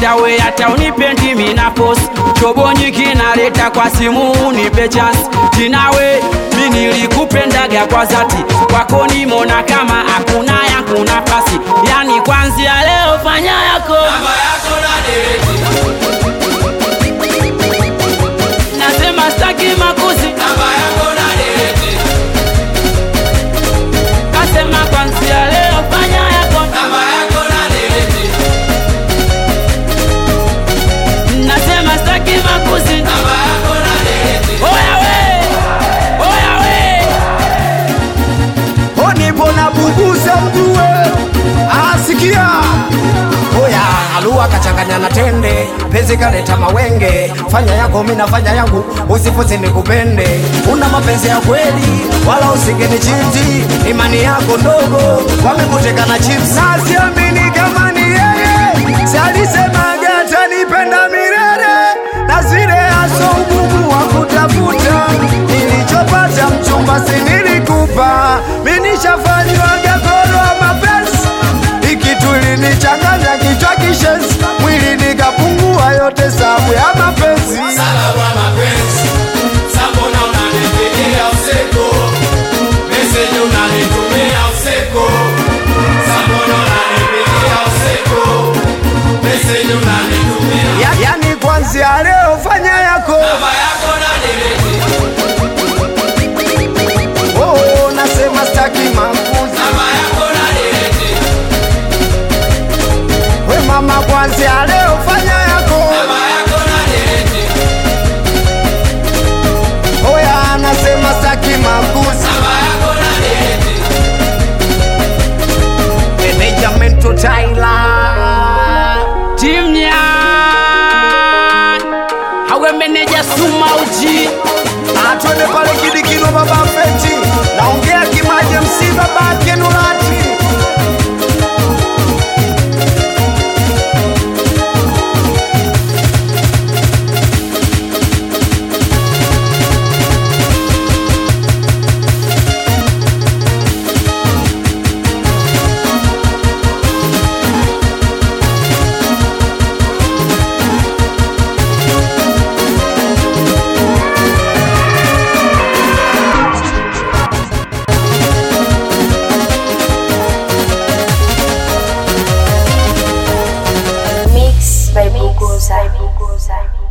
hata we hata unipendi mina post chobonyi kinaleta kwa simu unipe chance tinawe mi nilikupendaga kwa zati kwako nimona kama hakuna yangu nafasi yani kwanzia leo fanya yako nasema staki makuzi kasema kwanzia leo fanya yako nasema staki makuzi oya we oya we Nipo na bubuza mjue asikia Oya alua kachanganya na tende penzi kaleta mawenge fanya yako mi nafanya yangu usifosi nikupende una mapenzi ya kweli wala usingeni chiti imani yako ndogo wamekuteka na chips nasiamini kama ni yeye salisemaga atanipenda milele na zile aso ugumu wa kutafuta nilichopata mchumba si nilikupa minishafanywaga goro wa mapenzi ikituli nichanganya kichwa kishenzi mwili nikapungua yote sabu ya mapenzi ya, yani kwanzia leo fanya yako oh, nasema staki makuzi we mama kwanzia leo fanya yako oya nasema staki makuzi Management Tyler timnya hawe meneja suma uji atwende pale kidikino baba feti naongea kimaje msi baba kenulati Mix by Bugoza.